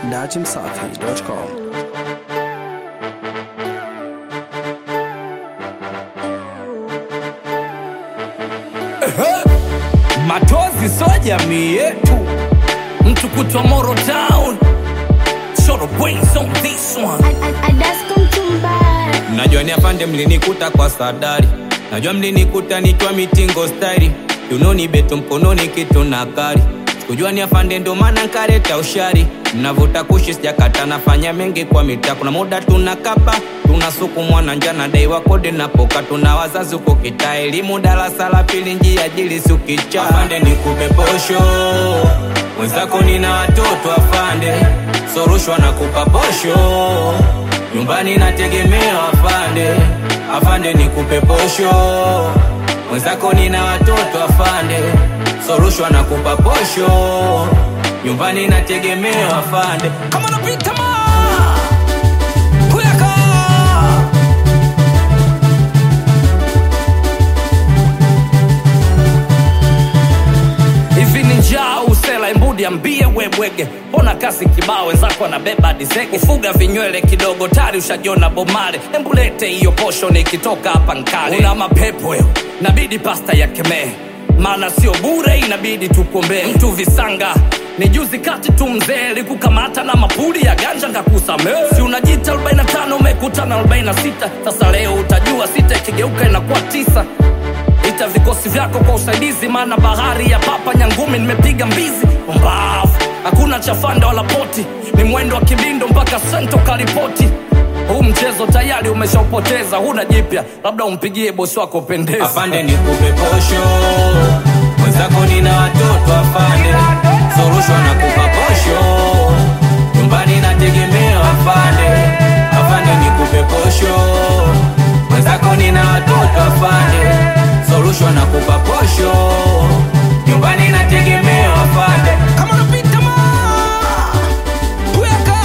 dachimsafi.com. Matozi so jamii yetu, mtu kutwa Moro Town, Short brains on this one. Najua ni afande mlinikuta kwa sadari, najua mlinikuta nikiwa mitingo stairi, dunoni beto mkononi kitu na kari Sikujua ni afande ndo maana nkareta ushari, mnavuta kushi sijakata, nafanya mengi kwa mitaa. Kuna muda tunakapa tunasukumwa na njana, dai wa kodi napoka, tuna wazazi huko kitaa, elimu darasa la pili, njia jili sukicha. Afande nikupe posho, mwenzako nina watoto afande, sorushwa na kupa posho nyumbani nategemea afande, afande nikupe posho, mwenzako nina watoto afande, sorushwa na kupa posho, nyumbani nategemea afande. Kama napita ma kuyaka hivi ni njaa usela imbudi ambie webwege mbona kasi kibao wenzako anabeba dizege ufuga vinywele kidogo tari ushajiona bomale embulete hiyo posho nikitoka hapa nkale una mapepo yo nabidi pasta ya kemee maana sio bure inabidi tukuombee mtu visanga ni juzi kati tu mzee likukamata na mapuli ya ganja ngakusamee si unajita 45 umekutana 46 sasa leo utajua sita ikigeuka inakuwa tisa ita vikosi vyako kwa usaidizi, maana bahari ya papa nyangumi nimepiga mbizi mbavu. Hakuna chafanda wala poti, ni mwendo wa kibindo mpaka sento karipoti. Huu mchezo tayari umeshaupoteza, huna jipya, labda umpigie bosi wako pendeza. Afande nikupe posho, mwenzako nina watoto afande, sorushwa na kupa posho, nyumbani nategemea afande, afande nikupe posho, mwenzako nina watoto afande, sorushwa na kupa posho, nyumbani nategemea afande. Kama unapita ma kuweka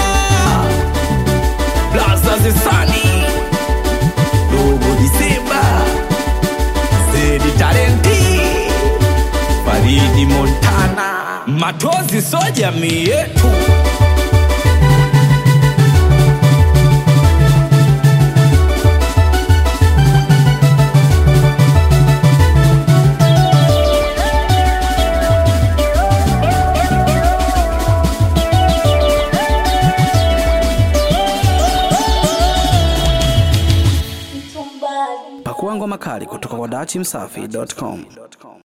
Plaza Zesani Dogo Disemba Zedi Talenti Faridi Montana Matozi so jamii yetu Pakua ngoma kali kutoka kwa dachimsafi.com.